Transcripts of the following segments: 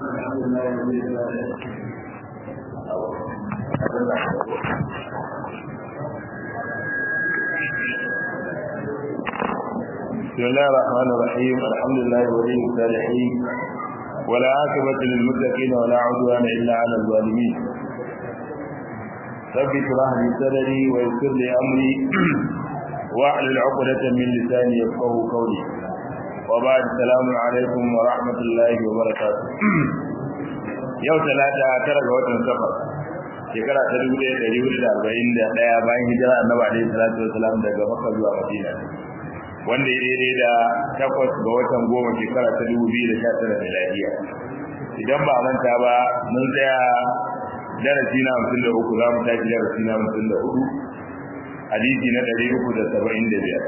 بسم الله الرحمن الرحيم الحمد لله ولي الصالحين ولا عاقبة للمتقين ولا عدوان إلا على الظالمين رب اشرح لي صدري ويسر لي أمري واحلل عقدة من لساني يفقه قولي وبعد السلام عليكم ورحمة الله وبركاته yau talata tara ga watan safar shekara ta dubu ɗaya ɗari hudu da arba'in da ɗaya bayan hijira annabi alaihi salatu wasalam daga makka zuwa madina wanda ya daidai da takwas ga watan goma shekara ta dubu biyu da sha tara da lafiya idan ba manta ba mun tsaya darasi na hamsin da uku za mu tashi darasi na hamsin da hudu hadisi na ɗari uku da saba'in da biyar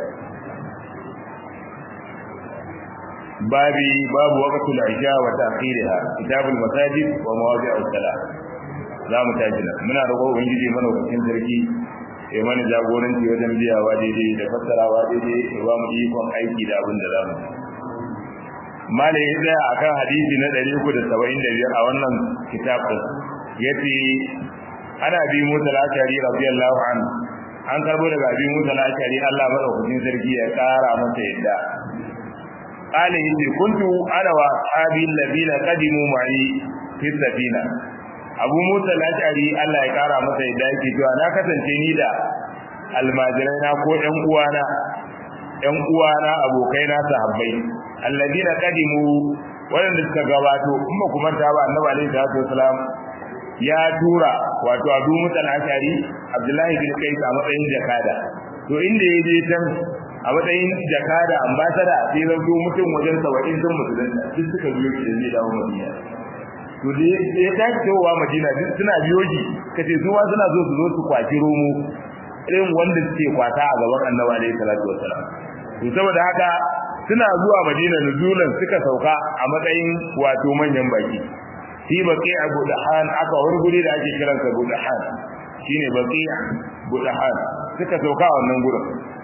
babi babu waqtul isha wa ta'khiriha kitabul masajid wa mawadi'us salat za mu tashi nan muna roƙo ubangiji mana hukuncin sarki ya mana jagoranci wajen biyawa daidai da fassarawa daidai ya ba mu ikon aiki da abin da za mu malai ya tsaya akan hadisi na 375 a wannan kitab din yace ana bi musa al-ashari radiyallahu anhu an karbo daga bi musa al-ashari Allah madaukakin sarki ya kara masa yadda قال إني كنت أنا وأصحابي الذين قدموا معي في السفينة abu musa lashari Allah ya kara masa yadda yake cewa na kasance ni da almajirai na ko ƴan uwana ƴan uwana abokai na sahabbai alladina qadimu wanda suka gabato kuma kuma ta ba annabi alaihi salatu wasalam ya tura wato abu musa lashari abdullahi bin qais a matsayin jakada to inda ya je can a matsayin jakada ambasada sai zanto mutum wajen 70 sun musulunta duk suka biyo shi da zai dawo madina to da ya tashi cewa madina duk suna biyo shi kace su ma suna zo su zo su kwaci romo irin wanda suke kwata a gaban annabi alaihi salatu wassalam to saboda haka suna zuwa madina nuzulan suka sauka a matsayin wato manyan baki shi baqi abu dahan aka wani guri da ake kiransa abu dahan shine baqi abu dahan suka sauka a wannan gurin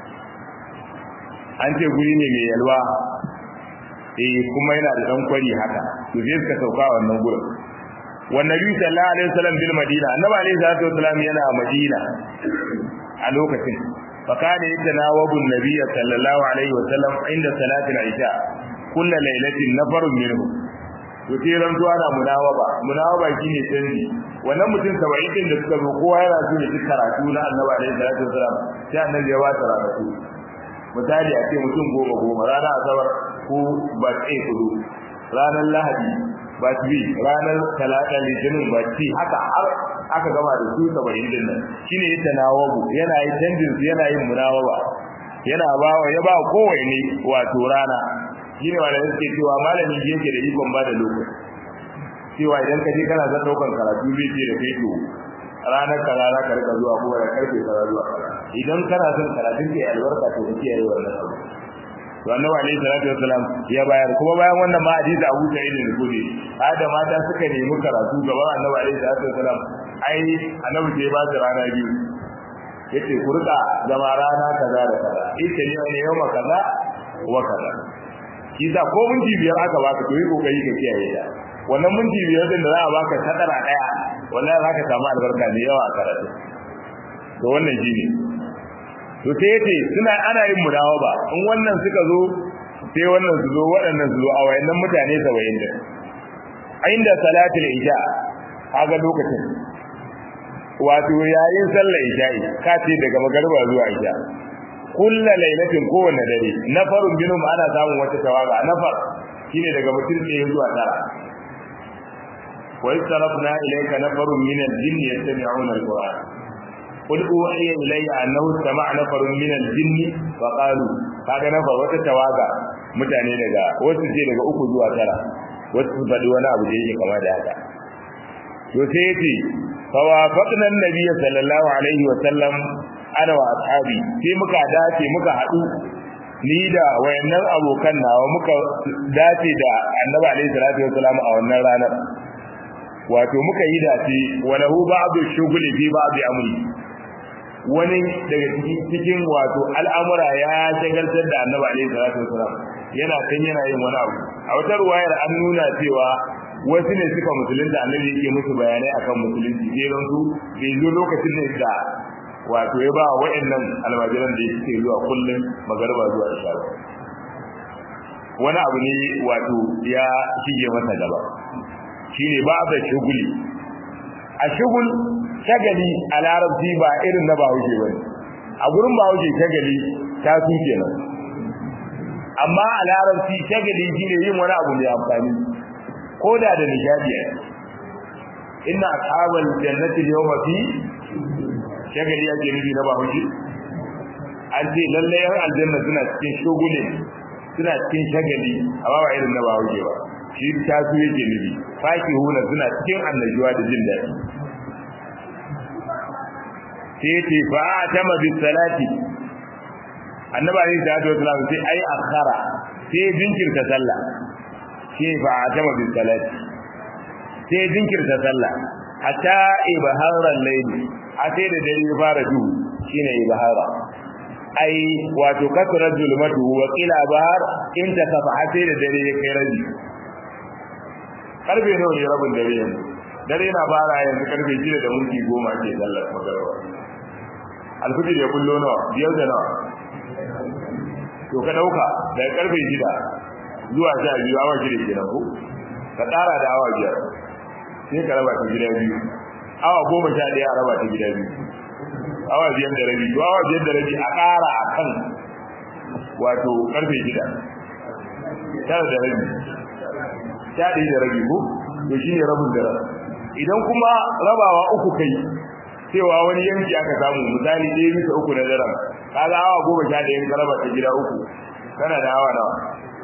an ce guri ne mai yalwa eh kuma yana da dan kwari haka to sai suka sauka wannan gurin wannan nabi sallallahu alaihi wasallam bil madina annabi alaihi salatu wasallam yana madina a lokacin fa kana yatanawabu nabiy sallallahu alaihi wasallam inda salati al-isha kullu lailatin nafarun minhu to sai ran zuwa na munawaba munawaba shine canji wannan mutum 70 din da suka zo kowa yana so ya karatu na annabi alaihi salatu wasallam sai annabi ya wata karatu misali a ce mutum goma goma rana asabar ko ba tsaye kudu ranar lahadi ba bi ranar talata litinin ba ci haka har aka gama da su saba'in din nan shine ya tanawabu yana yi canjin su yana yin munawaba yana ba wa ya ba kowanne wato rana shine wanda yake cewa malamin ji yake da ikon ba da lokaci cewa idan ka je kana zan daukan karatu zai ce da kai to ranar kaza za ka rika zuwa kuma da karfe kaza zuwa kaza idan kana son karatun ke albarka to kake yi wannan abu to annabi alayhi salatu wassalam ya bayar kuma bayan wannan ma hadisi Abu Sa'id al-Khudri hada mata suka nemi karatu gaban annabi alayhi salatu wassalam ai annabi sai ba su rana biyu yace ku rika zama rana kaza da kaza ita ne ne yau kaza wa kaza kisa ko minti biyar aka baka to yi kokari ka kiyaye ta wannan minti biyar din da za a baka sadara daya wallahi za ka samu albarka da yawa a karatu to wannan shine to sai yace suna ana yin mudawaba in wannan suka zo sai wannan su zo waɗannan su zo a wayannan mutane 70 din inda salatul isha kaga lokacin wato yayin sallar isha'i ka ce daga magariba zuwa isha kullu lailatin kowanne dare nafarun binum ana samun wata tawaga nafar shine daga mutum ne zuwa tara wa istarafna ilayka nafarun min al-jinn yastami'una al-qur'an قل أوحي إلي أنه استمع نفر من الجن فقالوا kaga na fa wata tawaga mutane daga wasu ce daga uku zuwa tara wasu su faɗi wani abu da yake kama da haka to sai yace fa wafaqna an-nabiy sallallahu alaihi wa sallam ana wa ashabi sai muka dace muka haɗu ni da wayannan abokan nawa muka dace da annabi alaihi salatu wa salam a wannan ranar wato muka yi dace wa lahu ba'du shughli fi ba'di amri wani daga cikin wato al'amura ya shagaltar da annabi alaihi salatu wasalam yana kan yana yin wani abu a wata ruwayar an nuna cewa wasu ne suka musulunta annabi yake musu bayanai akan musulunci sai don su bai zo lokacin ne da wato ya ba wa'annan almajiran da yake zuwa kullum magarba zuwa isha wani abu ne wato ya shige masa gaba shine ba da shuguli a shugul shagali a larabci ba irin na bahaushe bane a gurin bahaushe shagali ta su kenan amma a larabci shagali shine yin wani abu mai amfani ko da da nishadi inna ashabal jannati yawma fi shagali yake nufi na bahaushe an ce lalle yan aljanna suna cikin shugule suna cikin shagali amma ba irin na bahaushe ba shi ta su yake nufi faki huna suna cikin annajuwa da jin daɗi sai ce fa atama bis salati annabi alayhi salatu wasalam sai ai akhara sai jinkirta sallah sai fa atama bis salati sai jinkirta sallah hatta ibharan layli a sai da dare ya fara duhu shine ibhara ai wato kasra zulmatu wa qila bahar in ta kafa sai da dare ya kai rabi karfe nawa ne rabin dare yanzu dare na fara yanzu karfe 6 da minti 10 ake sallar magariba alfijir ya kullo nawa biyar da nawa to ka dauka daga karfe 6 zuwa 12 awa shida kenan ko ka tsara da awa biyar sai ka raba ta gida biyu awa goma sha ɗaya a raba ta gida biyu awa biyar da rabi to awa biyar da rabi a ƙara a kan wato karfe shida tara da rabi sha ɗaya da rabi ko to shi ne rabin da idan kuma rabawa uku kai cewa wani yanki aka samu misali ɗaya bisa uku na daren kaga awa goma sha ɗaya ka raba ta gida uku kana da awa nawa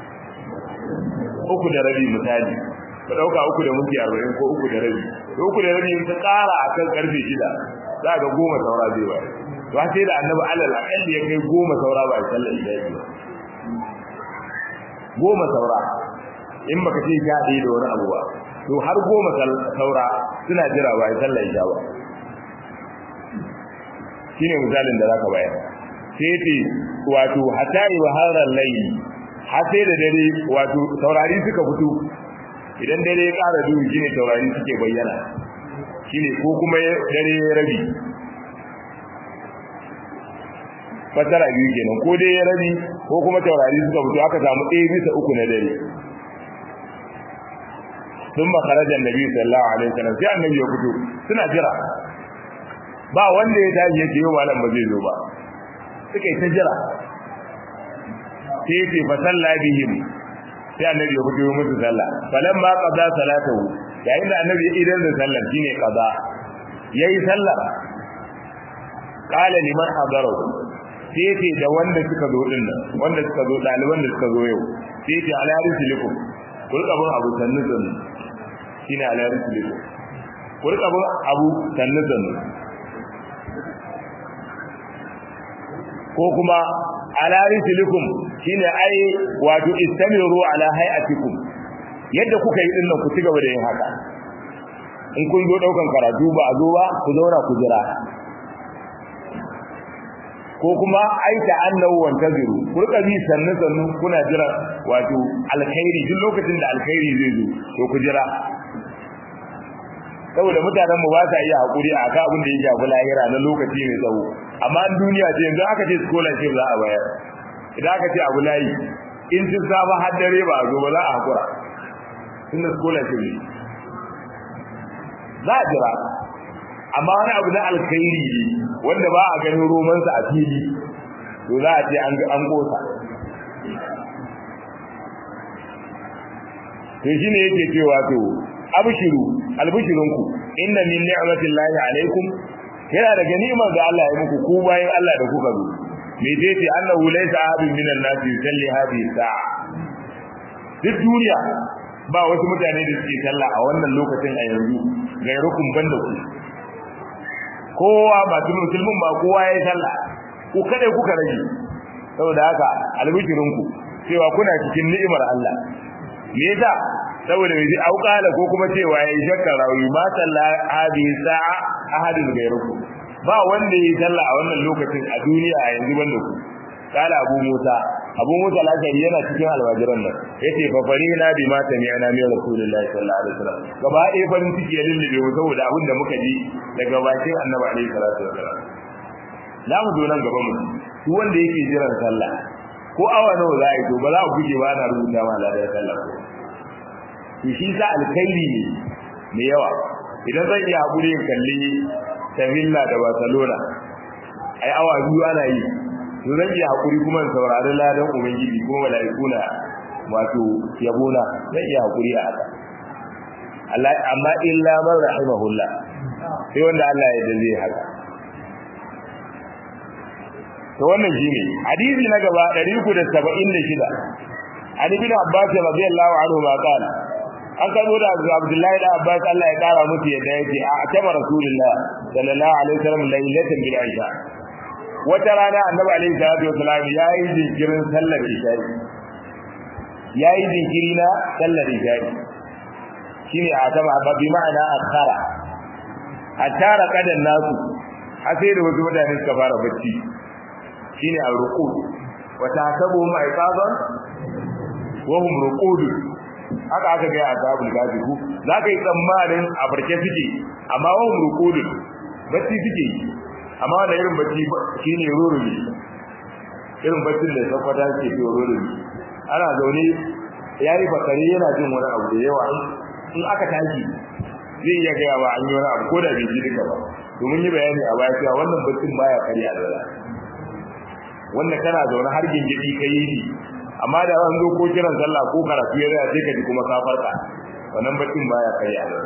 uku da rabi misali ka ɗauka uku da minti arba'in ko uku da rabi to uku da rabi ta ƙara a kan ƙarfe shida za ga goma saura zai ba to sai da annabi alal akalli ya kai goma saura ba a sallar isha'i ba goma saura in baka ce sha ɗaya da wani abu ba to har goma saura suna jira ba a sallar isha ba shine misalin da zaka bayar sai ce wato hatta ibharal layli har sai da dare wato saurari suka fito idan dare ya ƙara duhu shine taurari suke bayyana shine ko kuma dare ya rabi fasara biyu kenan ko dai ya rabi ko kuma taurari suka fito aka samu ɗaya bisa uku na dare sun ba karajan nabi sallallahu alaihi wasallam sai annabi ya fito suna jira ba wanda ya tashi yake yau malam ba zai zo ba suka yi ta jira sai ce fa salla bihim sai annabi ya fito musu sallah falan ma qada salatahu yayin da annabi ya idan da sallar shine qada yayi sallar qala liman hadara sai ce da wanda suka zo din nan wanda suka zo daliban da suka zo yau sai ce ala risilikum kulka bin abu sannu sannu shine ala risilikum kulka bin abu sannu sannu ko kuma ala risilikum shine ai wato istamiru ala hayatikum yadda kuka yi dinnan ku ci gaba da yin haka in kun zo daukan karatu ba a zo ba ku zauna ku jira ko kuma ai ta annahu wantaziru ku rika bi sannu sannu kuna jira wato alkhairi duk lokacin da alkhairi zai zo to ku jira saboda mutanen mu ba sa iya hakuri a ka abin da ya shafi lahira na lokaci mai tsawo amma in duniya ce yanzu aka ce scholarship za a bayar idan aka ce abu layi in sun saba har dare ba a zo ba za a hakura tun da scholarship ne za a jira amma wani abu na alkhairi ne wanda ba a ganin romansa a fili to za a ce an gosa to shine yake cewa to abshiru albishirunku inna min ni'matillahi alaikum yana da ganimar da Allah ya muku ku bayan Allah da kuka zo me zai ce annahu laysa ahadun minan nasi yusalli hadhihi sa'a duk duniya ba wasu mutane da suke sallah a wannan lokacin a yanzu gairukum banda ku kowa ba tun musulmin ba kowa yayi sallah ku kada kuka rage saboda haka albishirunku cewa kuna cikin ni'imar Allah me yasa saboda yaji auqala ko kuma cewa yayi shakka rawi ma salla hadi sa'a ahadun gairukum ba wanda yayi sallah a wannan lokacin a duniya a yanzu banda ku kala abu musa abu musa al-ashari yana cikin alwajiran nan yace fa farina bi ma sami'na min rasulillahi sallallahu alaihi wasallam gaba ɗaya farin ciki ya lullube mu saboda abin da muka ji daga bakin annabi alaihi salatu wasallam za mu zo nan gaba mu duk wanda yake jiran sallah ko awa nawa za a yi to ba za a guje ba ana rubuta ma ladar sallah ko to shi sa alkhairi ne mai yawa idan zan iya haƙuri in kalli Sevilla da Barcelona ai awa biyu ana yi to zan iya haƙuri kuma in saurari ladan ubangiji kuma mala'iku na wato yabona zan iya haƙuri a haka Allah amma illa man rahimahullah sai wanda Allah ya dace haka to wannan shine hadisi na gaba 376 Ali bin Abbas radiyallahu anhu ma kana an karbo da Abdullahi da Abbas Allah ya kara musu yadda yake a atama Rasulullah sallallahu alaihi wasallam lailatan bil Aisha wata rana Annabi alaihi salatu wasallam yayi jinkirin sallar Isha yayi jinkiri na sallar Isha shine a atama bi ma'ana akhara atara kadan nasu har sai da wasu mutane suka fara bacci shine al-ruqud wa tasabu ma'iqaban wa hum ruqud haka aka ga azabul gazi ku zaka yi tsammanin a barke suke amma wa hum ruqud bacci suke amma wannan irin bacci shine rurumi irin baccin da sakwata ke ce rurumi ana zaune yayi bakare yana jin wani abu da yawa in aka tashi zai iya gaya ba an yi wani abu ko da bai ji duka ba domin yi bayani a baya cewa wannan baccin baya karya da wanda kana zaune har gingidi kai yi amma da an zo ko kiran sallah ko karatu ya zai sai ka ji kuma ka farka wannan baccin baya karya da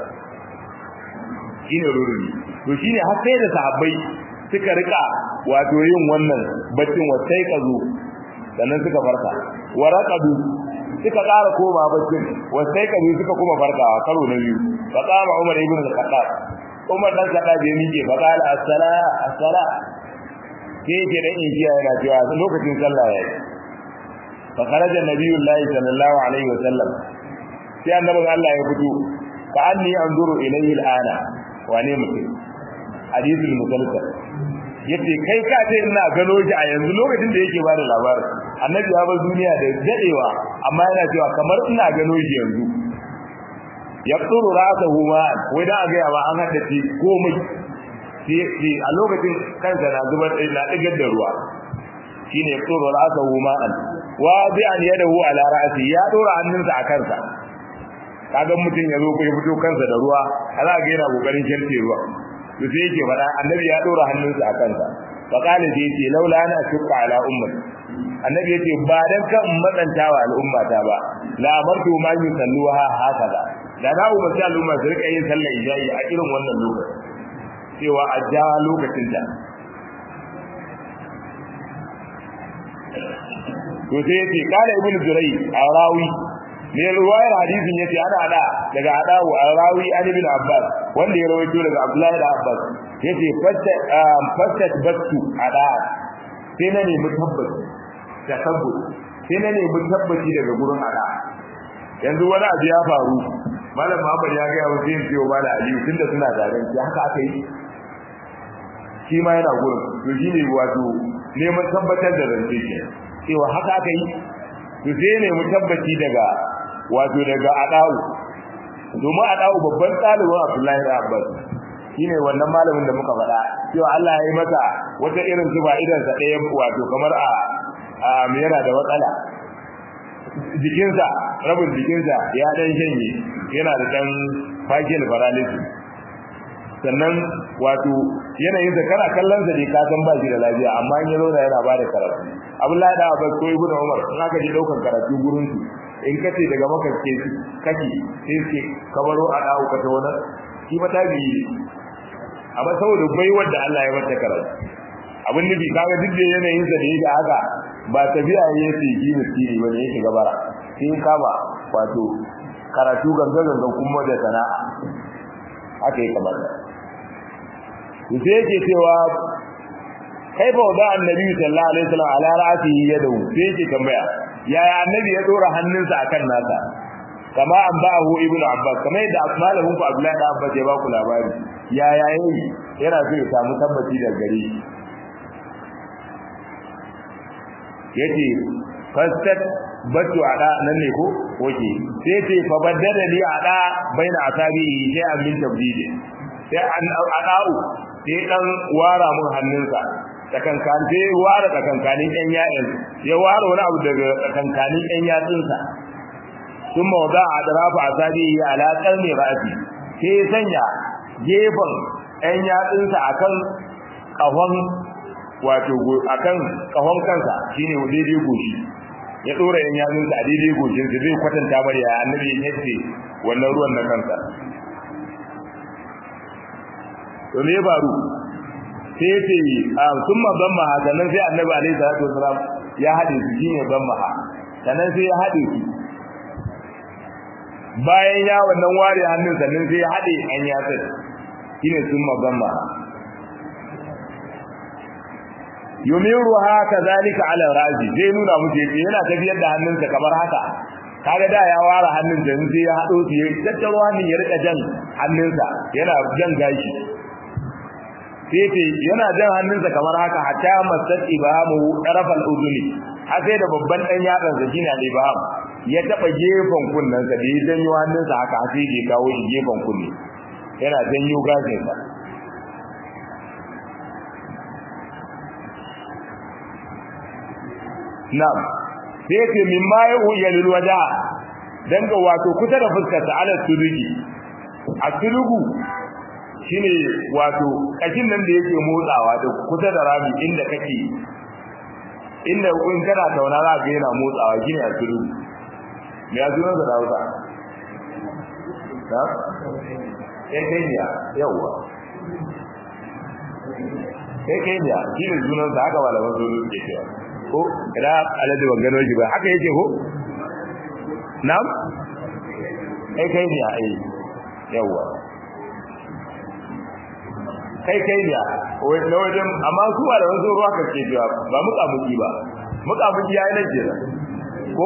shine rurumi to shine har sai da sahabbai suka rika wato yin wannan baccin wasai ka zo sannan suka farka waraqadu suka ƙara koma baccin wasai ka zo suka kuma farkawa karo na biyu fa qama umar ibn al-khattab umar dan kada bai miƙe fa qala as-sala as-sala ke ke dan injiya yana cewa lokacin sallah yayi fa kharaja nabiyullahi sallallahu alaihi wasallam sai annabin Allah ya fito fa anni anzuru ilayhi al-ana wane mutum hadithul musalsal yace kai ka ce ina gano shi a yanzu lokacin da yake bada labarin annabi ya bar duniya da dadewa amma yana cewa kamar ina gano shi yanzu yaqturu ra'sahu ma wai da ga yawa an hada shi komai shi a lokacin kansa na zubar na digar da ruwa shine yaqturu ra'sahu ma wa bi an yadahu ala ra'si ya dora hannunsa a kansa kaga mutum ya zo ko ya fito kansa da ruwa ala ga yana kokarin sharce ruwa to sai yake fada annabi ya dora hannunsa a kansa fa qala sai yace laula ana shukka ala ummati annabi yace ba dan kan matsantawa al'ummata ba la amartu ma yusalluha hakaza da na umarci al'umma su rika yin sallar isha'i a irin wannan lokaci cewa a ja lokacin ta to sai yace kala ibnu jurai arawi ne ruwayar hadisin yace ana hada daga adawu arawi an ibn abbas wanda ya rawaito daga abdullahi da abbas yace fatta fattat battu ada sai na ne mutabbaci tasabbut sai na ne mutabbaci daga gurin ada yanzu wani abu ya faru malam Muhammad ya ga yawo sai ciwo mala aliyu tunda suna tare shi haka aka yi shi ma yana gurin to shine wato neman tabbatar da zance ke cewa haka aka yi to sai ne mutabbaci daga wato daga adawu domin adawu babban ɗalibin Abdullahi da Abbas shine wannan malamin da muka faɗa cewa Allah ya yi masa wata irin zuba idan sa ɗaya wato kamar a a yana da matsala jikinsa rabin jikinsa ya dan shanye yana da dan fakel paralysis sannan wato yanayin sa kana kallon sa ne ka san ba shi da lafiya amma in ya zauna yana ba da karatu Abdullahi da Abbas ko Ibn Umar in aka ji daukar karatu gurin su in kace daga maka ke kake sai ce kabaro a dawo ka tawana shi mata bi amma saboda baiwar da Allah ya mata karatu abin nufi kaga duk da yanayin sa da yake haka ba tafiya yake yi miskini bane yake gabara sai kama wato karatu ganga ganga kuma da sana'a haka yake kamata sai yake cewa kaifa wada annabi sallallahu alaihi wasallam ala ra'sihi yadahu sai yake tambaya yaya annabi ya dora hannunsa akan nasa kama an ba'ahu ibnu abbas kama yadda asmalahu ku abdullahi da abbas ya ba ku labari yaya yayi yana so ya samu tabbaci daga gare shi yace fastat batu ada nan ne ko oke sai ce fa baddada li ada baina asabi sai amin tabdidi sai an adau sai dan wara mun hannunsa tsakankan sai wara tsakankanin yan ya'in ya wara wani abu daga tsakankanin yan yatsunsa sun mawada a darafa asabi ala qalmi ra'si sai sanya gefen yan yatsunsa akan kahon wato akan kahon kansa shine daidai goshi ya dora yan yatsun sa daidai goshin sa zai kwatanta mar ya annabi ya ce wannan ruwan na kansa to me baro sai ce a summa zamma sannan sai annabi alaihi salatu wasalam ya hade su shine zamma sannan sai ya hade su bayan ya wannan ware hannun sannan sai ya hade an yatsun shine summa zamma yumiruha kadhalika ala razi zai nuna muke yana tafiyar da hannunsa kamar haka kaga da ya ware hannun da sai ya hado su ya tattaro hannun ya rika jan hannunsa yana jan gashi sai ce yana jan hannunsa kamar haka hatta masat ibamu tarafal uduni har sai da babban dan yatsan sa shine al-ibham ya taba gefen kunnen sa da ya janyo hannunsa haka sai ya kawo shi gefen kunne yana janyo gashin sa Na'am. Sai yake min ma ya uya lil waja dan ga wato kusa da fuskar ta ala sulugi. A sulugu shine wato kashin nan da yake motsawa da kusa da rami inda kake inda in kana tauna za ka yana motsawa shine a sulugu. Me ya zuwa da Hausa? Na'am. Kai kai ne yawa. Kai kai ne shine sunan sa haka malaman sulugu ke cewa. ko ina alade ban gano shi ba haka yake ko na'am kai kai ne ai yawa kai kai ne wai na wajen amma su ba da wasu ruwa ka ce jiwa ba muka muki ba muka muki yayi nan kenan ko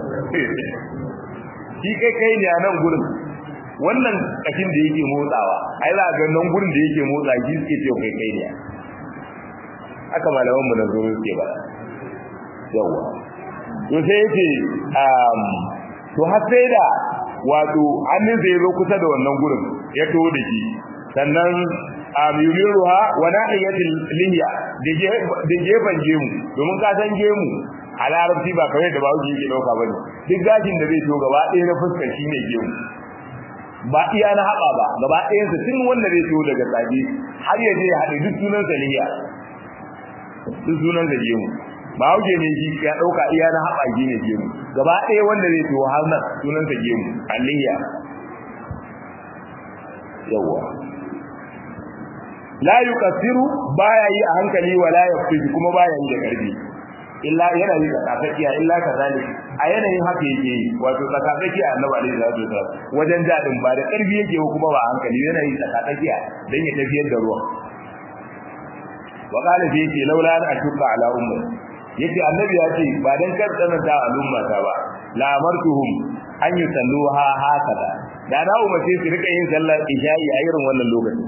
shi kai kai ne a nan gurin wannan kashin da yake motsawa ai za ga nan gurin da yake motsa shi suke ce kai kai ne haka malaman mu na zo suke ba yawa to sai yace um to har sai da wato hannun zai zo kusa da wannan gurin ya to da shi sannan um yumiruha wa nahiyatil linya da gefen gemu domin ka san gemu a larabci ba kawai da bawo yake dauka bane duk gashin da zai to gaba ɗaya na fuskar shine gemu ba iya na haɓa ba gaba ɗayan sa tun wanda zai to daga tsage har ya je ya haɗe duk sunan sa liya duk sunan sa gemu ba hauke ne shi ya dauka iya na haɓa gine gemu gaba ɗaya wanda zai to har nan sunan sa gemu aliyya yawa la yukasiru baya yi a hankali wala yafizu kuma baya yi da karfi illa yana yi tsakatsakiya illa kazalik a yanayin haka yake yi wato tsakatsakiya annabi alaihi salatu wasallam wajen jadin ba da karfi yake kuma ba a hankali yana yi tsakatsakiya dan ya tafiyar da ruwan wa qala fi yake laula an ashqa ala ummati yace annabi ya ce ba dan kar tsananta al'umma ta ba la amartuhum an yusalluha hakada da na umarce su rika yin sallar isha'i a irin wannan lokacin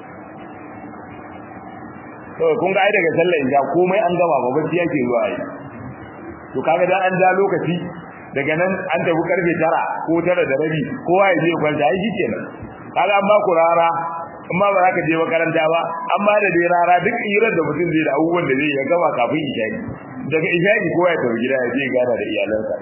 to kun ga ai daga sallar isha komai an gama ba bacci yake zuwa yi to kaga dan an da lokaci daga nan an tafi karfe 9 ko 9 da rabi kowa ya je kwanta ai shikenan kaga an ba ku rara amma ba za ka je makaranta ba amma da dai rara duk hirar da mutum zai da abubuwan da zai ya gama kafin isha'i daga isha'i kowa ya tafi gida ya je gana da iyalansa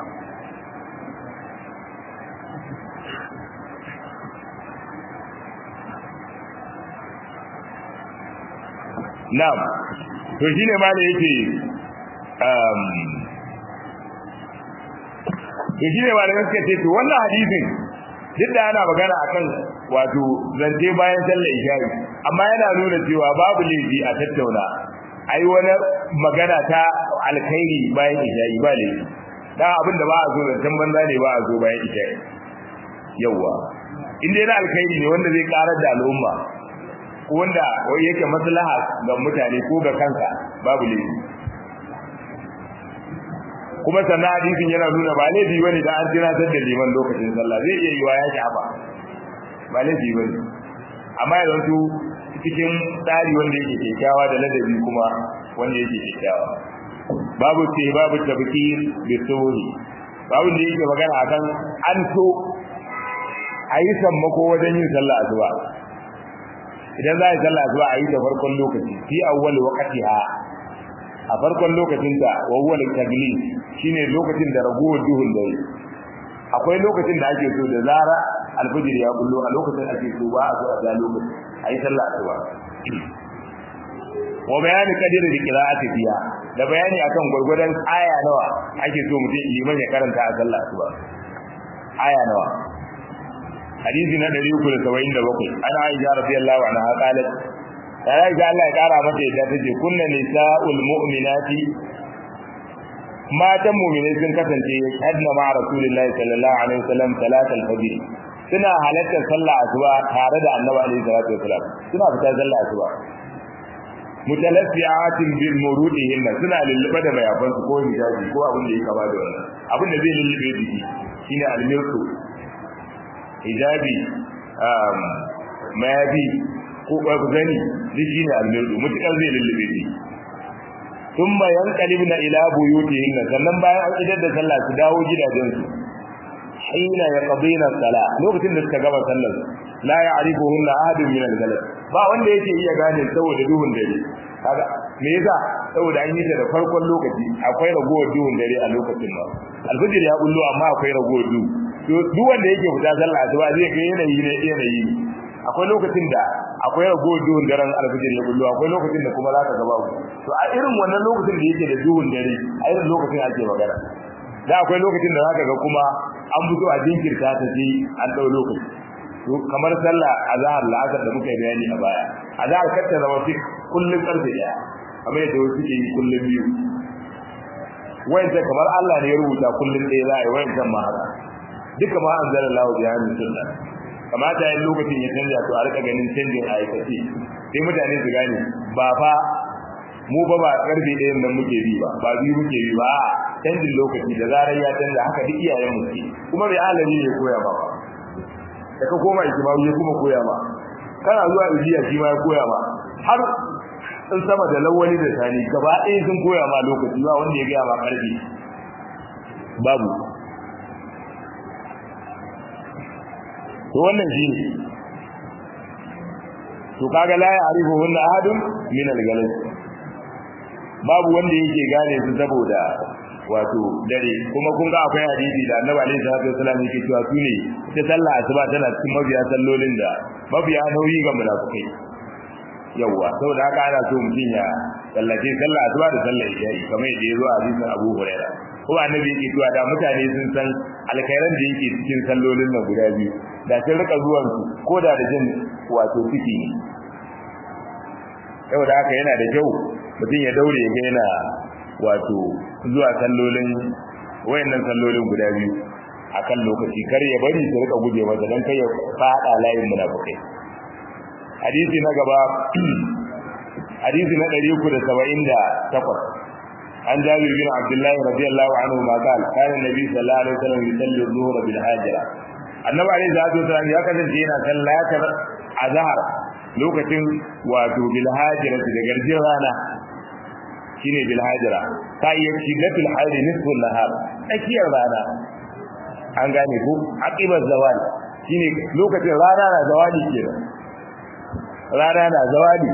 na'am to shine ma da yake um to shine ma da yake ce to wannan hadisin duk da ana magana akan wato zance bayan sallar isha'i amma yana nuna cewa babu laifi a tattauna ai wani magana ta alkhairi bayan isha'i ba laifi dan abin da ba a so zancen banza ne ba a so bayan isha'i yawa in dai na alkhairi ne wanda zai karar da al'umma ko wanda wai yake maslaha ga mutane ko ga kanka babu laifi kuma sannan hadisin yana nuna ba laifi bane da an tunatar da liman lokacin sallah zai iya yiwa ya shafa ba laifi bane amma ya zanto cikin tsari wanda yake kyakkyawa da ladabi kuma wanda yake kyakkyawa babu ce babu tabkir bi suhi babu da yake magana akan an so a yi sammako wajen yin sallah asuba idan za a yi sallah asuba a yi da farkon lokaci fi awwal waqtiha a farkon lokacin ta wa huwa al-taglib shine lokacin da ragowar duhun dare akwai lokacin da ake so da zara alfajir ya bullo a lokacin ake so ba a so a ga lokacin a yi sallah asuba wa bayani kadir da qira'ati fiya da bayani akan gurgurdan aya nawa ake so mutum liman ya karanta a sallah asuba aya nawa hadisi na 377 ana aisha radiyallahu anha qalat ya aisha Allah ya kara mata yadda tace kunna nisa'ul mu'minati matan mu'minai sun kasance hadna ma rasulullahi sallallahu alaihi wasallam salatul fajr suna halartar sallah asuba tare da annabi alaihi salatu wasallam suna fita sallah asuba mutalaffiatin bil murudihin suna lulluɓe da mayafan su ko hijabi ko abin da yake ba da wannan abin da zai lullube jiki shine almirku hijabi um mayabi ko bazani duk shine almirku mutakar zai lullube jiki thumma yanqalibna ila buyutihin sannan bayan an idar da sallah su dawo gidajensu hina yaqdina sala lokacin da suka gama sallar la ya'rifuhunna ahadun min al-ghalab ba wanda yake iya gane saboda duhun dare kaga me yasa saboda an yi ta da farkon lokaci akwai ragowar duhun dare a lokacin ba alfajir ya bullo amma akwai ragowar duhu to duk wanda yake fita sallah asuba zai ga yanayi ne yanayi akwai lokacin da akwai ragowar duhun daren alfajir ya bullo akwai lokacin da kuma zaka ga babu to a irin wannan lokacin da yake da duhun dare a irin lokacin ake magana da akwai lokacin da zaka ga kuma an fito a jinkirta ta ce an dau lokaci to kamar sallah azhar la'asar da muka yi bayani a baya azhar kar zama fik kullun karfe daya kamar yadda wasu ke yi kullun biyu wayanta kamar Allah ne ya rubuta kullun ɗaya za a yi wayancan ma haka duka ma an zara lawo biya min sunna kamata yin lokacin ya canja to a rika ganin canjin a aikace sai mutane su gane ba fa mu ba ba karfe ɗayan nan muke bi ba ba biyu muke bi ba canjin lokaci da zarar ya canza haka duk iyayen mu ke kuma bai alami ne koya ba ba da ka koma ikimawu ya kuma koya ma kana zuwa ibiya shi ma ya koya ma har in sama da lawali da sani gaba ɗaya sun koya ma lokaci ba wanda ya gaya ma karfi babu to wannan shi ne to kaga la ya arifu hunna ahadun min al-galas babu wanda yake gane su saboda wato dare kuma kun ga akwai hadisi da Annabi alaihi salatu wasallam yake cewa su ne ta sallah asuba tana cikin mabiya sallolin da mabiya nauyi ga munafikai yawa saboda haka ana so mutum ya sallace sallah asuba da sallah isha'i kamar yadda ya zo a hadisin Abu Hurairah ko annabi yake cewa da mutane sun san alkhairan da yake cikin sallolin nan guda biyu da sun rika zuwan su ko da da jin wato ciki ne saboda haka yana da kyau mutum ya daure ya ga yana wato zuwa sallolin wayannan sallolin guda biyu akan lokaci kar ya bari su rika guje masa dan kai ya fada layin munafikai hadisi na gaba hadisi na 378 عن جابر بن عبد الله رضي الله عنهما قال كان النبي صلى الله عليه وسلم يصلي الظهر بالهاجرة النبي عليه الصلاة والسلام يا كذا جينا صلاة azhar lokacin wato bil hajira da garjin rana shine bil hajira ta yi shidatul hayr nisful nahar tsakiyar rana an gane ko aqibar zawal shine lokacin rana na zawali kenan rana na zawali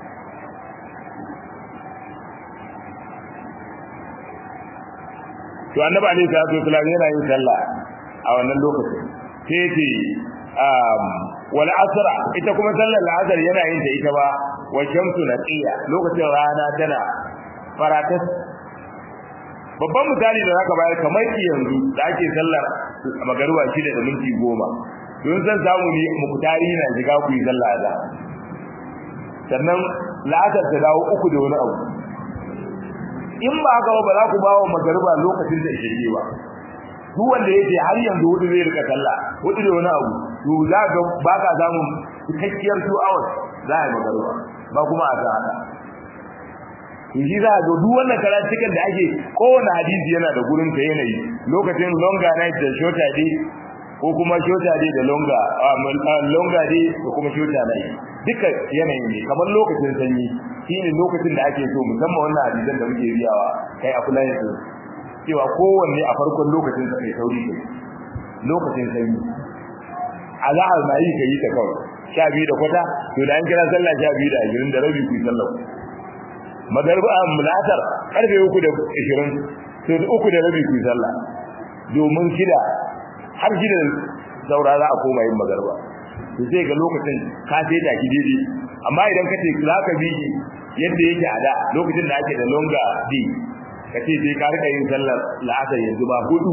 to annabi alaihi salatu wasallam yana yin sallah a wannan lokacin sai ce um wal asra ita kuma sallar asr yana yin ta ita ba wa shamsu naqiya lokacin rana tana faratas babban misali da zaka bayar kamar yanzu da ake sallar magaruwa shida da minti goma don san samu ne muktari na shiga ku yi sallah da sannan la'asar ta dawo uku da wani abu in ba haka ba za ku bawo magariba lokacin da ishe ba duk wanda yake har yanzu hudu zai rika sallah hudu da wani abu to za ga ba ka samu cikakkiyar 2 hours za a magariba ba kuma a ta haka to shi za ga duk wannan karatukan da ake kowane hadisi yana da gurin ta yanayi lokacin longer night da shorter day ko kuma shorter day da longer longer day da kuma shorter night duka yanayin ne kamar lokacin sanyi shine lokacin da ake so musamman wannan hadisan da muke riyawa kai a kula yanzu cewa kowanne a farkon lokacin sa kai sauri kai lokacin sanyi azahar na yi kai ta kawai sha biyu da kwata to da an kira sallah sha biyu da ashirin da rabi ku yi sallah magarba a mulatar karfe uku da ashirin to da uku da rabi ku yi sallah domin shida har shida saura za a koma yin magarba to sai ga lokacin ka sai da ki daidai amma idan ka ce za ka bi yadda yake a da lokacin da ake da longa di ka ce sai ka rika yin sallar la'asar yanzu ba hudu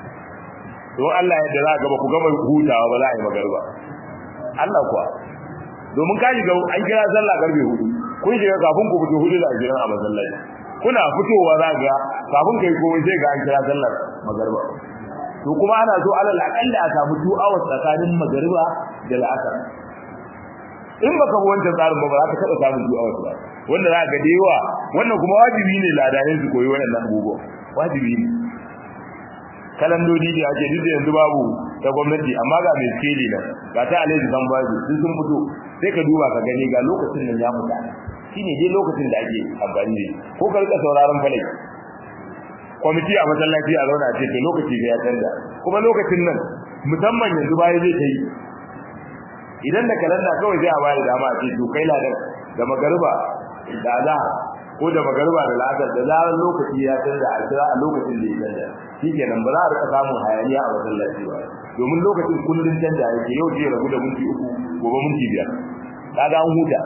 don Allah yadda za ka ba ku gama hutawa ba za a yi magarba Allah kuwa domin ka shiga an kira sallah karfe hudu kun shiga kafin ku fito hudu da ashirin a masallaci kuna fitowa za ga kafin kai komai sai ga an kira sallar magarba to kuma ana so alal aqalla a samu 2 hours tsakanin magariba da al'asar in baka bi wancan tsarin ba ba za ka taba samun 2 hours ba wanda za ka da yawa wannan kuma wajibi ne ladanin su koyi wannan abubuwa wajibi ne kalandodi da ake duk da yanzu babu ta gwamnati amma ga mai skeli nan ga ta alhaji san bazu sun sun fito sai ka duba ka gani ga lokacin nan ya fita shine dai lokacin da ake amfani da ko ka rika sauraron falai kwamiti a masallaci a zauna ce to lokaci da ya canza kuma lokacin nan musamman yanzu baya zai ta yi idan da kalanda kawai zai a bayar dama a ce to kai ladan da magariba da za ko da magariba da ladar da zarar lokaci ya canza a kira a lokacin da ya canza shikenan ba za a rika samun hayaniya a masallaci ba domin lokacin kullun canza yake yau zai rabu da minti uku gobe minti biyar kaga an huta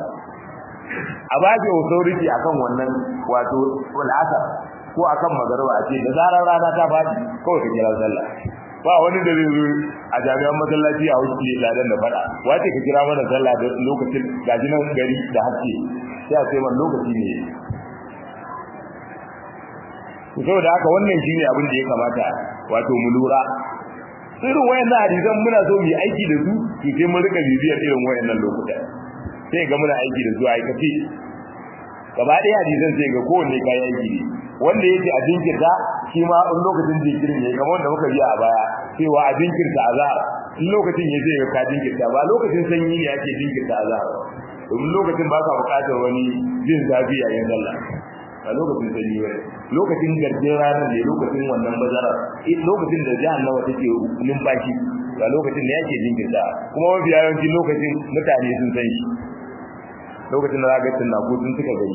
a baje authority akan wannan wato al'asar ko akan magariba a ce da zarar rana ta faɗi kawai ka kira sallah ba wani da zai zo a jami'an masallaci a wuce ladan da fada wace ka kira mana sallah da lokacin gaji nan gari da haske sai a ce man lokaci ne saboda haka wannan shine abin da ya kamata wato mu lura irin wayannan hadisan muna so mu yi aiki da su to sai mun rika bibiyar irin wayannan lokuta sai ga muna aiki da su a aikace gaba ɗaya hadisan sai ga kowanne kayan aiki ne wanda yake a jinkirta shi ma in lokacin jinkirin ne kamar wanda muka biya a baya cewa a jinkirta azhar in lokacin ya zai ga ka jinkirta ba lokacin sanyi ne ake jinkirta azhar domin lokacin ba ka buƙatar wani jin zafi yayin sallah a lokacin sanyi bane lokacin garjin ranar ne lokacin wannan bazara lokacin da jahannama take numfashi ba lokacin da yake jinkirta kuma mafi yawanci lokacin mutane sun san shi lokacin da za ga tunako sun suka gani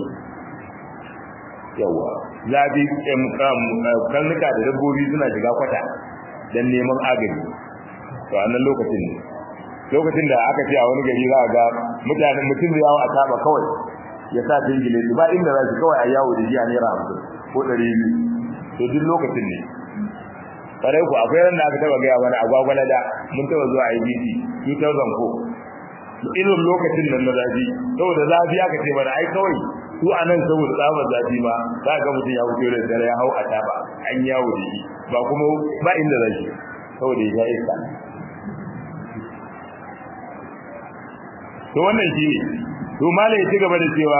yawa zabi karnuka da dabbobi suna shiga kwata don neman agaji to a nan lokacin ne lokacin da aka ce a wani gari za a ga mutanen mutum da yawo a taba kawai ya sa jingile ba inda za su kawai a yawo da jiya naira hamsin ko ɗari biyu to duk lokacin ne kare ku akwai ran da aka taba gaya mana agwagwala da mun taba zuwa IBC 2004 irin lokacin nan na zafi saboda zafi aka ce mana ai kawai su a nan saboda tsabar zafi ma za ga mutum ya fito da dare ya hau a taba an yawo da shi ba kuma ba inda zai saboda ya iska to wannan shi ne to malai ya ci gaba da cewa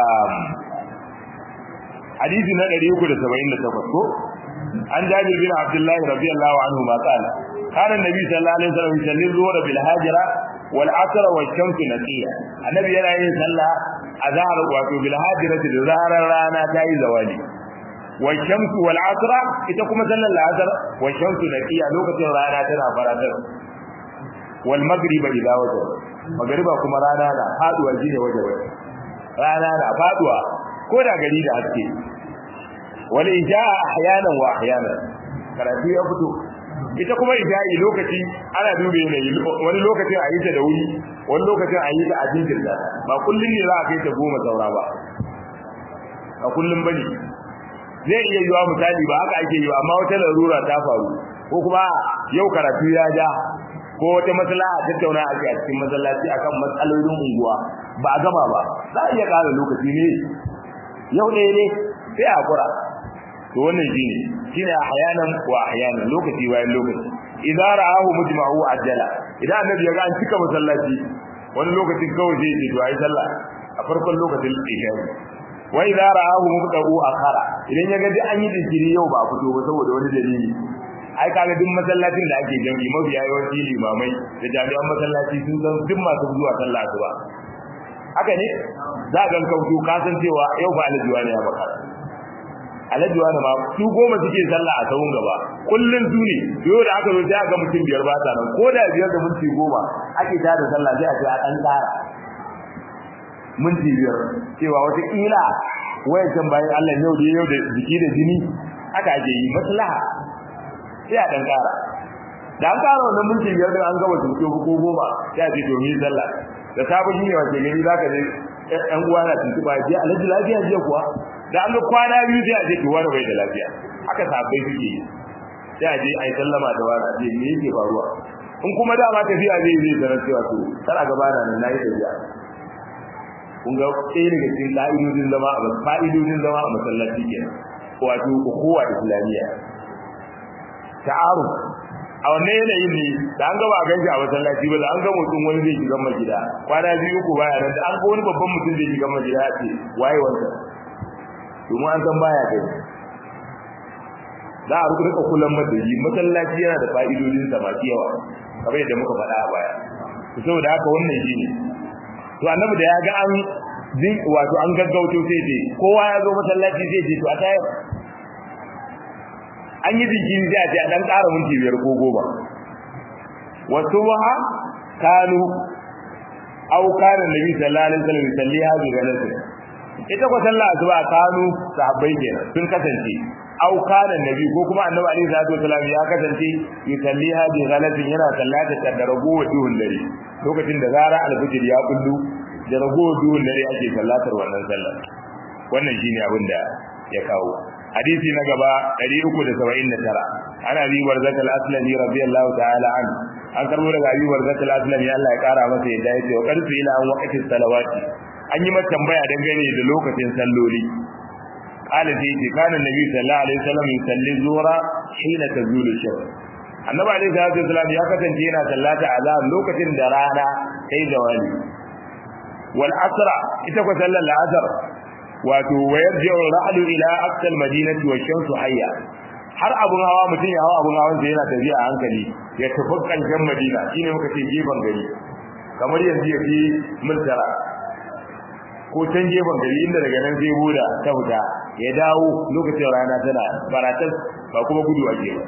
hadisi na 378 ko an jabir bin abdullahi radiyallahu anhu ma qala kana annabi sallallahu alaihi wasallam yusalli zuwa bil hajira wal asr wal shams naqiya annabi yana yin sallah azhar wato bil hajirati da zaharar rana ta yi zawali wal shams wal asr ita kuma sallar asr wal shams naqiya lokacin rana tana faratar wal magriba idha wajaba magriba kuma rana na faduwa shine wajaba rana na faduwa ko da gari da haske wal ijaa ahyanan wa ahyanan karatu ya fito ita kuma ija'i lokaci ana dube ne wani lokacin a yi ta da wuri wani lokacin a yi ta a jinkirta ba kullum ne za a kai ta goma saura ba a kullum bane zai iya yiwa misali ba haka ake yiwa amma wata larura ta faru ko kuma yau karatu ya ja ko wata maslaha tattauna ake a cikin masallaci akan matsalolin unguwa ba a gama ba za a iya ƙara lokaci ne yau ne ne sai a kura to wannan shine shine ahyanan wa ahyanan lokaci bayan lokaci idza ra'ahu mujma'u ajala idan annabi ya ga an cika masallaci wani lokacin kawai zai ce to ai sallah a farkon lokacin isha wa idza ra'ahu mubta'u akhara idan ya ga duk an yi jinkiri yau ba a fito ba saboda wani dalili ai kaga duk masallacin da ake jami'i mabiya yawanci limamai da jami'an masallaci sun san duk masu zuwa sallah su ba haka ne za ga kautu ka san cewa yau ba alajuwa ne ya baka alajuwa ne ma su goma suke sallah a sahun gaba kullun su ne yau da aka zo sai ga mutum biyar ba ta nan ko da biyar da minti goma ake ta da sallah sai a ce a dan tsara minti biyar cewa wata kila wayancan bayan Allah yau da yau da jiki da jini haka ake yi maslaha sai a dan tsara da an tsara wannan minti biyar da an gaba tuto ko goma sai a ce to mi sallah da sabon yi ne wace gari zaka je ɗan uwa na tuntuba je alhaji lafiya je kuwa da an ga kwana biyu sai a je kiwa da bai da lafiya haka sabai suke yi sai a je a yi sallama da wani a je me yake faruwa in kuma dama tafiya zai zai sanar cewa to kana gaba da nan nayi tafiya kun ga ɗaya daga cikin ƙa'idodin zama a fa'idodin zama a masallaci kenan wato kowa islamiyya ta'aruf a wannan yanayin ne da an gaba a ganshi a masallaci ba da an ga mutum wani zai shiga magida kwana biyu ko baya nan da an ga wani babban mutum zai shiga magida ce waye wanda domin an san baya kai za a rika kullum madadi masallaci yana da fa'idodin sa masu yawa kamar yadda muka faɗa a baya saboda haka wannan shine to annabi da ya ga an wato an gaggauto sai ce kowa ya zo masallaci sai ce to a tayar an yi jinkiri sai a ce a dan ƙara minti biyar ko goma wasu waha kanu au kana nabi sallallahu alaihi wasallam salli hazu galatu ita ko sallah asuba kanu sahabbai kenan sun kasance au kana nabi ko kuma annabi alaihi salatu wasallam ya kasance yusalli hazu galatu yana sallata da ragowar duhun dare lokacin da zara alfijir ya kullu da ragowar duhun dare ake sallatar wannan sallar wannan shine abin da ya kawo hadisi na gaba 379 ana bi warzatul aslami radiyallahu ta'ala an an karbo daga abi warzatul aslami Allah ya kara masa yadda yace wa qarsu ila an waqti salawati an yi mata tambaya dangane da lokacin salloli qala fi kana nabi sallallahu alaihi wasallam yusalli zuhra hina tazulu shams annabi alaihi salatu wasallam ya kasance yana sallata azan lokacin da rana kai zawali wal asra ita ko sallar al-asr wato wayar ji'ur ra'lu ila aqsal madinati wa shamsu hayya har abun hawa mutum ya hawa abun hawan yana tafiya a hankali ya tafi kankan madina shine muka ce gefen gari kamar yanzu ya fi multara ko can gefen gari inda daga nan zai buda ta fita ya dawo lokacin rana tana baratas ba kuma gudu ake ba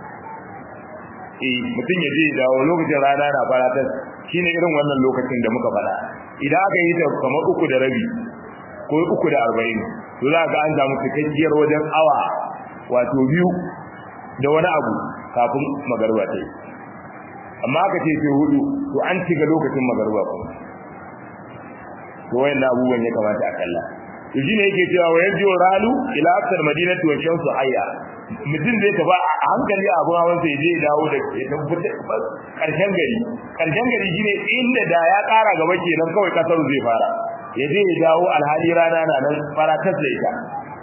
eh mutum ya je dawo lokacin rana na baratas shine irin wannan lokacin da muka faɗa idan aka yi ta kamar uku da rabi ko uku da arba'in to za ga an samu cikakkiyar wajen awa wato biyu da wani abu kafin magarba ta yi amma aka ce sai hudu to an shiga lokacin magarba kuma to wayan abubuwan ya kamata a kalla to shine yake cewa wa yarji ralu ila aksar madinatu wa shamsu hayya mutum zai tafi a hankali a abun hawan sai zai dawo da ya tabbata karshen gari karshen gari shine inda da ya kara gaba kenan kawai kasar zai fara ya je ya dawo alhali rana na nan faratas da ita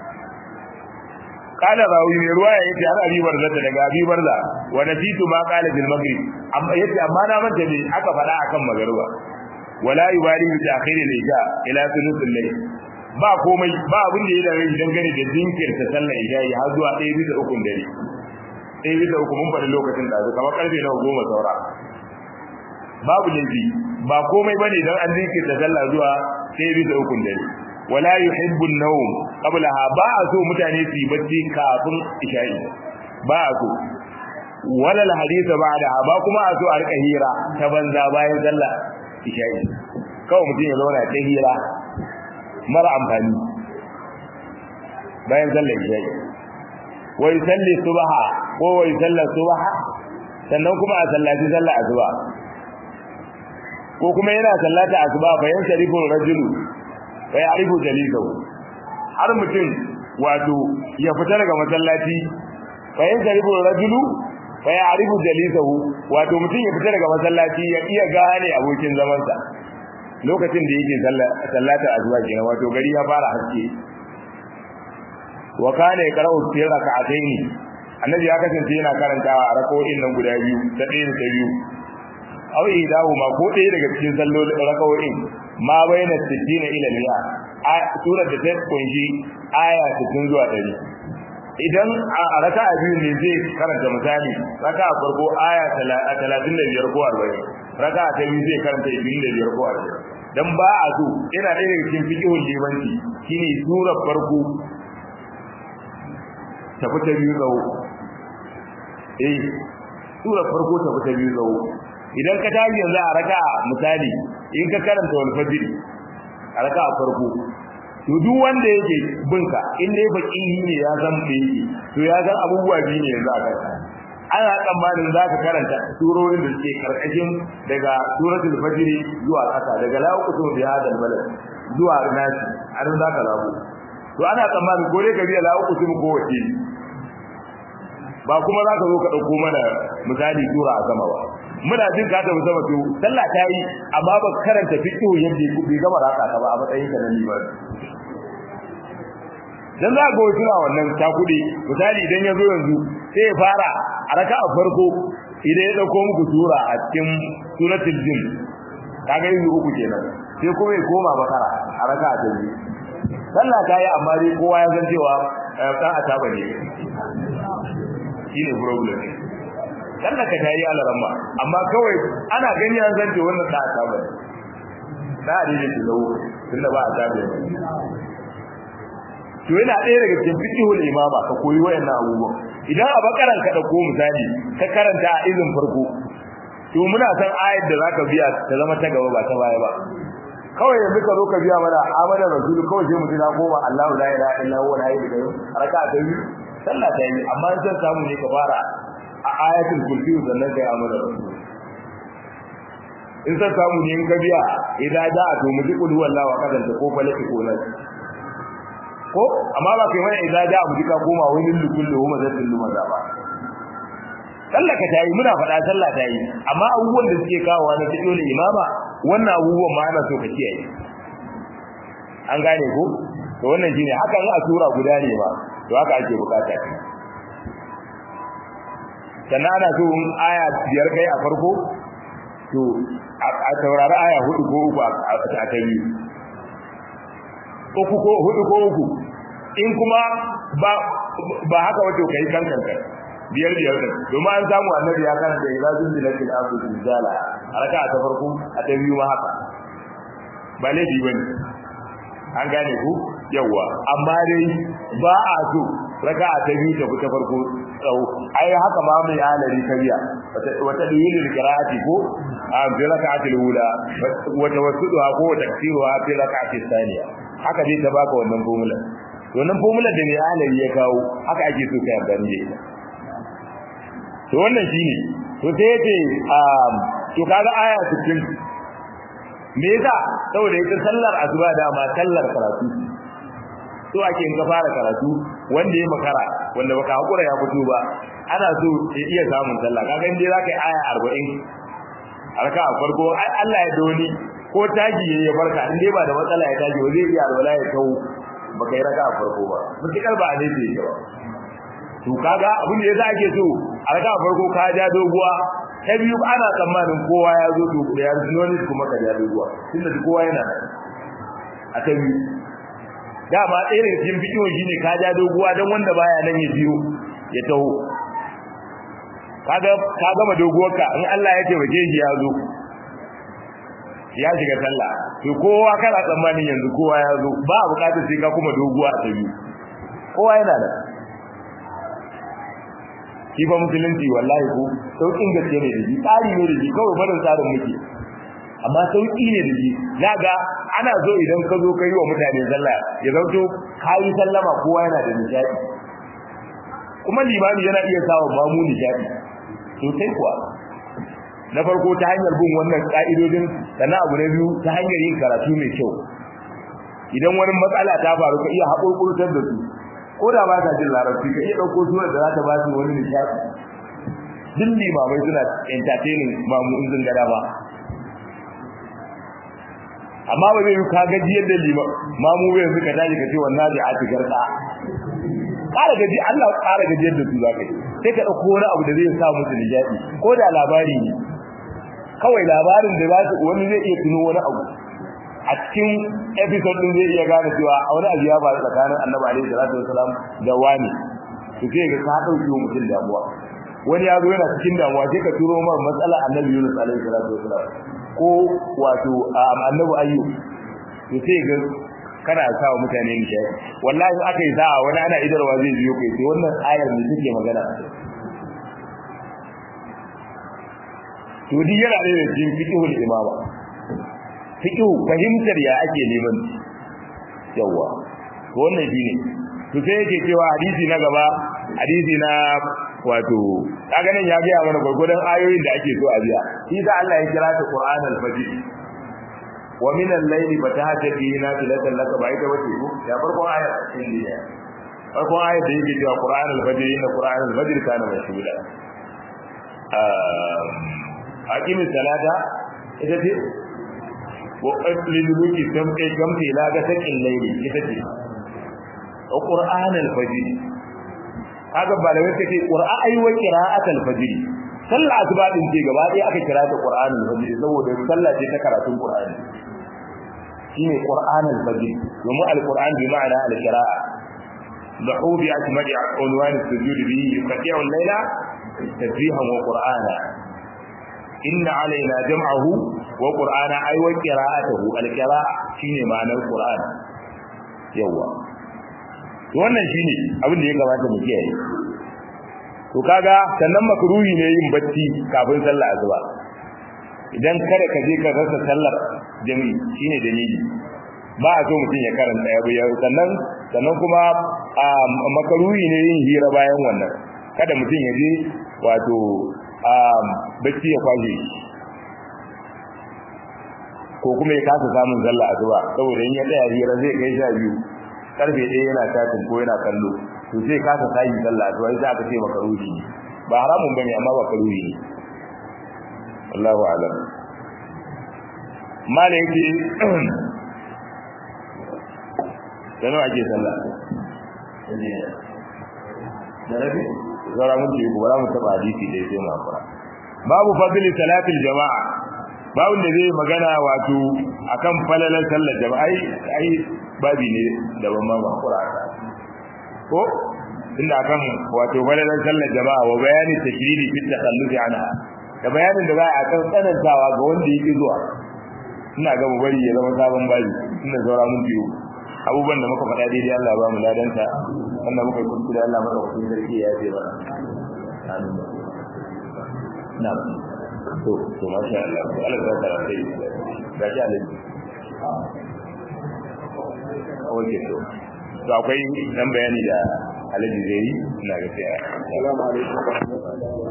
kana rawi mai ruwa ya yace har abi barza daga abi barza wa nasitu ma qala bil maghrib amma yace amma na manta ne aka fada akan magruba wala yubali bi ta'khir al isha ila thuluth al layl ba komai ba abin da ya dare dangane da jinkirta sallar isha har zuwa 1 bisa 3 dare 1 bisa 3 mun faɗi lokacin da kamar karfe na 10 saura babu laifi ba komai bane dan an jinkirta sallah zuwa 1 bisa 3 dare wala yuhibbu an-nawm qablaha ba a so mutane su yi bacci kafin isha'i ba a so wala al-hadith ba'da ba kuma a so a rika hira ta banza bayan sallah isha'i kawai mutum ya zauna ta hira mara amfani bayan sallah isha'i wai salli subha ko wai sallar subha sannan kuma a sallaci sallah asuba ko kuma yana sallata asuba bayan sharifin rajulu fa ya'rifu jalisahu har mutum wato ya fita daga masallaci fa yanzaribu rajulu fa ya'rifu jalisahu wato mutum ya fita daga masallaci ya iya gane abokin zaman sa lokacin da yake sallata azwa kenan wato gari ya fara haske wa kana yaqra'u fi rak'atayn annabi ya kasance yana karantawa a rak'o'in nan guda biyu ta ɗaya da biyu aw idahu ma ko ɗaya daga cikin sallolin rak'o'in ma bayyana 60 ila 100 a surar da ta kunshi aya 60 zuwa 100 idan a raka'a biyu ne zai karanta misali raka'a farko aya 35 ko 40 raka'a ta biyu zai karanta 25 ko dan ba a so yana ɗaya daga cikin fiqhul limanci shine surar farko ta fita biyu tsawo eh surar farko ta fita biyu tsawo idan ka tashi yanzu a raka misali in ka karanta wal fajr a raka a farko to duk wanda yake binka in dai faqihi ne ya san me yake to ya san abubuwa biyu ne yanzu a kanka ana tsammanin za ka karanta surorin da suke karkashin daga suratul fajr zuwa ƙasa daga la uqsimu bi hadal balad zuwa nasi an za ka zabo to ana tsammanin ko dai ka biya la uqsimu ko wace ba kuma za ka zo ka dauko mana misali sura a sama ba muna jin ka ta sama to sallah ta yi amma ba karanta fiqh yadda bai gama raka ka ba a matsayin ka na liman dan za ga wasu wannan takudi misali idan ya zo yanzu sai ya fara a raka'a farko idan ya dauko muku sura a cikin suratul jin kaga yanzu uku kenan sai kuma ya koma bakara a raka'a ta biyu sallah ta yi amma dai kowa ya san cewa dan ataba ne shine problem sallah ka ta yi alaramma amma kawai ana gani an san cewa wannan da ataba ne da adini ki zo tunda ba ataba ne to yana ɗaya daga cikin fiqhul imama ka koyi wayannan abubuwan idan a bakaran ka dauko misali ka karanta a izin farko to muna san ayat da zaka biya ta zama ta gaba ba ta baya ba kawai yanzu ka zo ka biya mana amana rasul kawai sai mutum ya koma Allahu la ilaha illa huwa al-hayy al-qayyum raka'a ta biyu sallah ta yi amma san samu ne ka fara a ayatul kursi sannan kai amana rasul in san samu ne in ka biya idan da a to mu ji kullu wallahi wa kadanta ko falaki ko nan ko amma ba kai mai idza ja abu dika koma wani lukullu huma zatul lumaza ba sallah ka tayi muna faɗa sallah tayi amma abubuwan da suke kawowa na fiqhul imama wannan abubuwan ma ana so ka kiyaye an gane ko to wannan shine haka in a sura guda ne ba to haka ake bukata sannan ana so in aya biyar kai a farko to a taurari aya hudu ko uku a ta biyu uku ko hudu ko uku in kuma ba ba haka wato kai kan kanka biyar biyar din domin an samu annabi ya karanta ila zunzilatil ardu zilzala haraka ta farko a ta biyu ma haka ba laifi bane an gane ku yawa amma dai ba a so raka ta biyu ta ta farko tsawo ai haka ma mai alari kariya wata dalilin qira'ati ko a bi raka'atil ula wata wasuduha ko taksiruha fi raka'atis thaniya haka dai ta baka wannan formula wannan formula da mai alari ya kawo haka ake so ka yarda ne to wannan shine to sai yace um to kaga aya 60 me yasa saboda ita sallar asuba da ma sallar karatu to ake in ka fara karatu wanda ya makara wanda baka hakura ya fito ba ana so ya iya samun sallah kaga indai zaka yi aya 40 harka a farko Allah ya doni ko taji ya barka in dai ba da matsala ya taji ba zai iya alwala ya kawo baka yi raka a farko ba mutukar ba ne ce ba to kaga abin da yasa ake so a raka a farko ka ja doguwa ta biyu ana tsammanin kowa ya zo to da ya zo ne kuma ka ja doguwa tunda kowa yana a ta biyu dama ɗaya daga cikin fikiyo shine ka ja doguwa dan wanda baya nan ya biyo ya taho kaga ka gama doguwarka in Allah ya taimake shi ya zo ya shiga sallah to kowa kana tsammanin yanzu kowa ya zo ba a bukatar sai ka kuma doguwa a tabi kowa yana da shi ba musulunci wallahi ko sauƙin gaske ne da shi tsari ne da shi kawai barin tsarin muke amma sauƙi ne da shi ga ana so idan ka zo ka yi wa mutane sallah ya zauto ka yi sallama kowa yana da nishaɗi kuma limami yana iya sawa mamu nishaɗi sosai kuwa na farko ta hanyar bin wannan ka'idodin sannan abu na biyu ta hanyar yin karatu mai kyau idan wani matsala ta faru ka iya haƙurƙurtar da su ko da ba ka jin larabci ka iya ɗauko surar da za ta ba su wani nishaɗi duk limamai suna entertaining mamu in zin gada ba amma ba zai yi ka gaji yadda lima mamu bai yanzu ka tashi ka ce wannan da a tigar ka ƙara gaji Allah ƙara gaji yadda su za ka yi sai ka ɗauko wani abu da zai sa musu nishaɗi ko da labari ne kawai labarin da za su wani zai iya tuno wani abu a cikin episode din zai iya gane cewa a wani abu ya faru tsakanin annabi alaihi salatu wasalam da wani to sai ga ka dauki mutum damuwa wani ya zo yana cikin damuwa sai ka turo mar matsala annabi Yunus alaihi salatu wasalam ko wato annabi ayyub to sai ga kana sa wa mutane nishadi wallahi in aka yi sa'a wani ana idarwa zai biyo kai sai wannan ayar ne take magana to duk yana da cikin fiqhul imama fiqhu fahimtar ya ake neman yawa to wannan shine to sai yake cewa hadisi na gaba hadisi na wato kaga nan ya ga mana gurgurdan ayoyin da ake so a biya shi da Allah ya kira ta Qur'an al-Fajr wa min al-layli fatahajjati nafilatan laka ba ita wace ko ya farkon ayat cikin ne farkon ayat da yake cewa Qur'an al-Fajr inna Qur'an al-Fajr kana mashhuda ah aqimi salata ita ce wa qatli luki tamke tamke la ga sakin layli ita ce Qur'an al-Fajr kaga malamai suke qur'a ai wa qira'atul fajr sallah asuba din ce gaba ɗaya aka kira ta qur'anul fajr saboda sallah ce ta karatun qur'ani shine qur'anul fajr domin alquran bi ma'ana alqira'a lahu bi akmali unwan as-sujud bihi yuqti'u al-layla tasbihan wa qur'ana inna alaina jam'ahu wa qur'ana ai wa qira'atuhu alqira'a shine ma'anar qur'an yawa wannan shine abin da ya kamata mu kiyaye to kaga sannan makruhi ne yin bacci kafin sallah asuba idan kada ka je ka rasa sallar jami'i shine dalili ba a so mutum ya karanta ya bayyana sannan sannan kuma makruhi ne yin hira bayan wannan kada mutum ya je wato bacci ya kwashe ko kuma ya kasa samun sallah asuba saboda in ya tsaya hira zai kai sha biyu karfe ɗaya yana tatin ko yana kallo to sai kasa tayi sallah to sai aka ce maka ruhi ba haramun bane amma ba karuhi ne Allahu a'lam mala yake dan ake sallah da rabi zara mun ji ko mu taba hadisi dai sai mu fara babu fadli salatil jama'a babu da zai magana wato akan falalan sallar jama'a ai babi ne da ban ma ba Qur'ani ko inda akan wato balalan sallar jama'a wa bayani takriri fi takhallufi anha da bayanin da za a kan tsanantawa ga wanda yake zuwa ina ga mu bari ya zama sabon babi ina zaura mun biyu abubuwan da muka faɗa daidai Allah ba mu ladanta wannan muka kuntu da Allah maka kun sarki ya ce ba amin na to to masha Allah Allah ya tsara sai ga shi alai oke to to akwai dan bayani da alaji zai yi ina ga sai assalamu alaikum